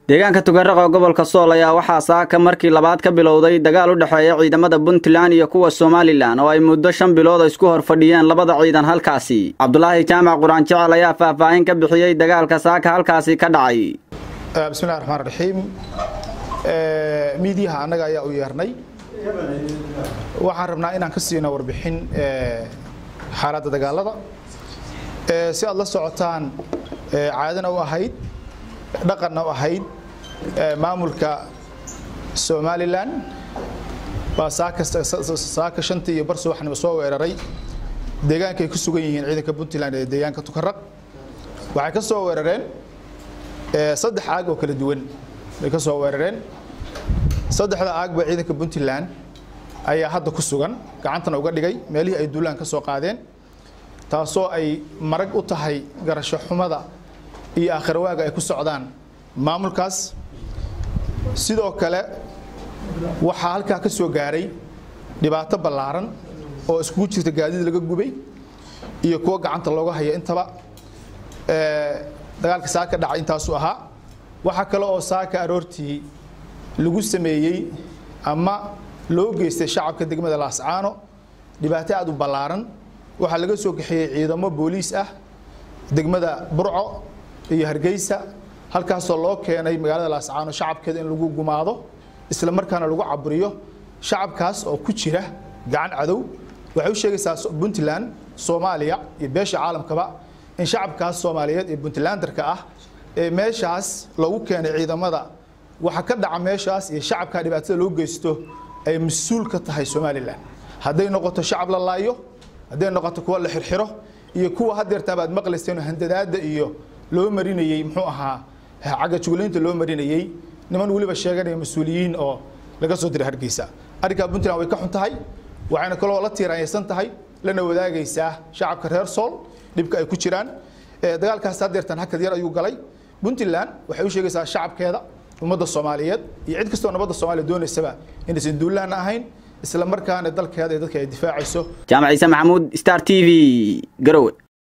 deegaanka tugaraqo gobolka sool ayaa waxaa saaka markii labaad ka bilowday dagaal u dhexeeya ciidamada puntland iyo kuwa somalilan oo ay muddo shan bilood isku hor fadhiyeen labada ciidan halkaasi cabdulaahi jaamac quraan jecel ayaa faahfaahin ka bixiyey dagaalka saaka halkaasi ka dhacay bismillahi raxmaan raxiim miidiyaha annaga ayaa u yeernay waxaan rabnaa inaan ka siino warbixin xaaladda dagaalada si aad la socotaan caadana u ahayd dhaqanna u ahayd maamulka somalilan baa saaka shantii iyo bar subaxnimo soo weeraray deegaankay ku sugan yihiin ciidanka puntland ee deegaanka tukaraq waxay ka soo weerareen saddex aag oo kala duwan bay ka soo weerareen saddexda aagba ciidanka puntland ayaa hadda ku sugan gacantana uga dhigay meelihii ay duulaan ka soo qaadeen taasoo ay marag u tahay garasho xumada iyo aakhirwaaga ay ku socdaan maamulkaas sidoo kale waxaa halkaa ka soo gaaray dhibaato ballaaran oo iskugu jirta gaadiid laga gubay iyo kuwo gacanta looga haya intaba dagaalka saaka dhacay intaasuu ahaa waxaa kale oo saaka aroortii lagu sameeyey ama loo geystay shacabka degmada laascaano dhibaato aad u ballaaran waxaa laga soo kaxeeyey ciidamo booliis ah degmada burco iyo hargeysa halkaasoo loo keenay magaalada laascaano shacabkeeda in lagu gumaado isla markaana lagu caburiyo shacabkaas oo ku jira gacan cadow waxay u sheegaysaa puntland soomaaliya iyo beesha caalamkaba in shacabkaas soomaaliyeed ee puntlandarka ah ee meeshaas lagu keenay ciidamada waxa ka dhaca meeshaas iyo shacabka dhibaatada loo geysto ay mas-uul ka tahay somalilan hadday noqoto shacab la laayo hadday noqoto kuwa la xirxiro iyo kuwa hadeertaabaad maqlayseen handadaada iyo loo marinayey muxuu ahaa cagga juglaynta loo marinayey niman weliba sheeganaya mas-uuliyiin oo laga soo diray hargeysa arrinkaa puntland way ka xun tahay waxayna kaloo la tiiraanyaysan tahay lana wadaagaysaa shacabka reer sool dhibka ay ku jiraan dagaalkaas hadeertan hakad yar ayuu galay puntland waxay u sheegaysaa shacabkeeda ummadda soomaaliyeed iyo cid kastoo nabadda soomaaliya doonaysaba inaysan duulaana ahayn isla markaana dalkeeda ee dadka ay difaacayso jaamac ciise maxamuud star t v garowe